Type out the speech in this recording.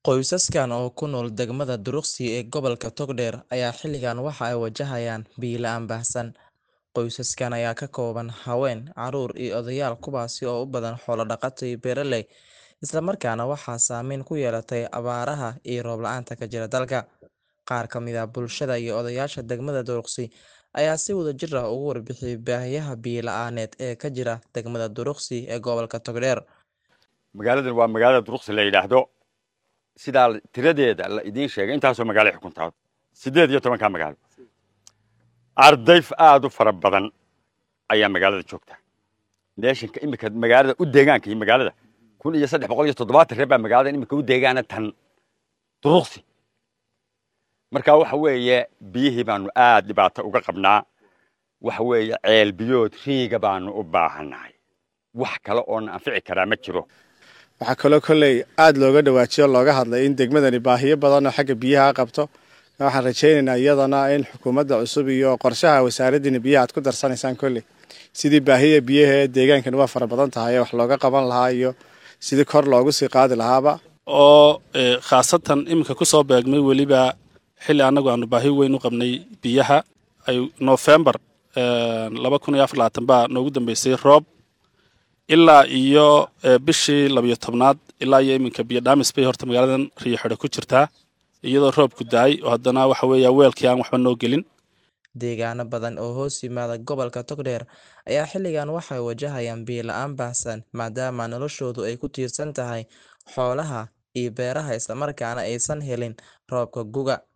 Qoysaskan oo ku nool degmada Duruqsi ee gobolka Togdheer ayaa xilligan waxa ay wajahayaan biyo la'aan baahsan. Qoysaskan ayaa ka kooban haween, carruur iyo odayaal kuwaasi oo u badan xoolo dhaqato iyo beeraley, isla markaana waxaa saameyn ku yeelatay abaaraha iyo roob la'aanta ka jira dalka. Qaar ka mid ah bulshada iyo odayaasha degmada Duruqsi ayaa si wadajir ah uga warbixiyay baahiyaha biyo la'aaneed ee ka jira degmada Duruqsi ee gobolka Togdheer. magaaladan waa magaalada duruqsi la yidhaahdo sidaa tiradeeda la idiin sheegay intaasoo magaalo ay xukuntaa siddeed iyo tobankaa magaalo arday aad u fara badan ayaa magaalada joogta neeshanka iminka magaalada u deegaanka iyo magaalada kun iyo saddex boqol iyo toddobaatan reer baa magaalada iminka u deegaana tan duruqsi marka waxa weeye biyihii baanu aad dhibaato uga qabnaa waxa weeye ceel biyood riiga baanu u baahannahay wax kale oona anfici karaa ma jiro waxaa kaloo kolley aada looga dhawaajiyo looga hadlay in degmadani baahiyo badan oo xagga biyaha qabto waxaan rajaynaynaa iyadana in xukuumadda cusub iyo qorshaha wasaaraddiina biyaha aad ku darsanaysaan kolley sidii baahiya biyaha ee deegaankani waa fara badan tahay wax looga qaban lahaa iyo sidii kor loogu sii qaadi lahaaba oo khaasatan iminka ku soo beegmay weliba xilli annagu aanu baahi weyn u qabnay biyaha ay nofembar laba kun iyo afar labaatan baa noogu dambeysay roob ilaa iyo bishii labiyo tobnaad ilaa iyo iminka biyo dhaamis bay horta magaaladan riyo xidho ku jirtaa iyadoo roobku daay oo haddana waxa weeya weelkii aan waxba noo gelin Deegaano badan oo hoos yimaada gobolka Togdheer ayaa xilligan waxay wajahayaan biyo la'aan baahsan maadaama noloshoodu ay ku tiirsan tahay xoolaha iyo beeraha isla markaana aysan helin roobka guga.